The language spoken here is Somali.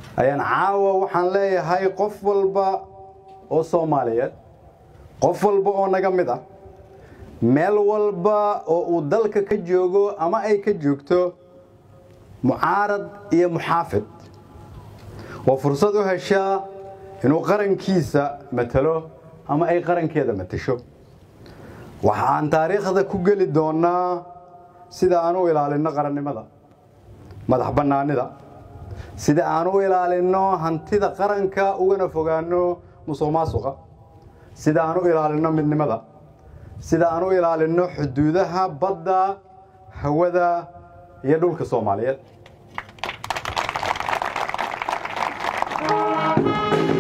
ayaan caawa waxaan leeyahay qof walba oo soomaaliyeed qof walba oo naga mid ah meel walba oo uu dalka ka joogo ama ay ka joogto mucaarad iyo muxaafid waa fursad u heshaa inuu qarankiisa matalo ama ay qarankeeda matasho waxa aan taariikhda ku geli doonnaa sida aan u ilaalinno qarannimada madax bannaanida sida aan u ilaalinno hantida qaranka ugana fogaanno musuq maasuqa sida aan u ilaalinno midnimada sida aan u ilaalinno xuduudaha badda hawada iyo dhulka soomaaliyeed